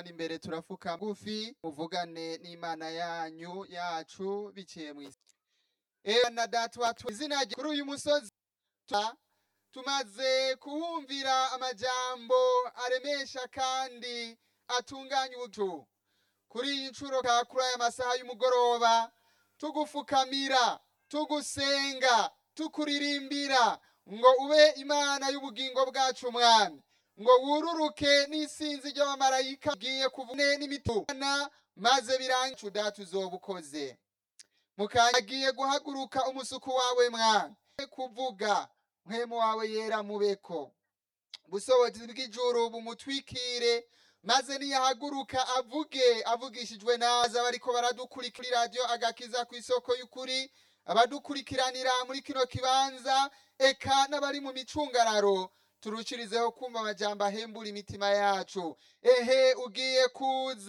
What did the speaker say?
hano imbere turafuka ngufi muvugane n'imana yanyu yacu biciye mu isi ewe na data watu izina rye kuri uyu musozi tu- tumaze kuwumvira amajambo aremesha kandi atunganya ubutu kuri iyi nshuro ka kuri aya masaha y'umugoroba tugufukamira tugusenga tukuririmbira ngo ube imana y'ubugingo bwacu mwami ngo wururuke n'isinzi ry'abamarayika ugiye kuvune n'imituna maze birangiye data uzoba ukoze mukanya agiye guhaguruka umusuku wawe mwami kuvuga mpemu wawe yera mubeko busobozi bw'ijuru bumutwikire maze niyahaguruka avuge avugishijwe naza bariko baradukurikira radiyo agakiza ku isoko y'ukuri abadukurikiranira muri kino kibanza eka n'abari mu micungararo turushirizeho kumva amajambo ahembura imitima yacu ehe ugiye kuza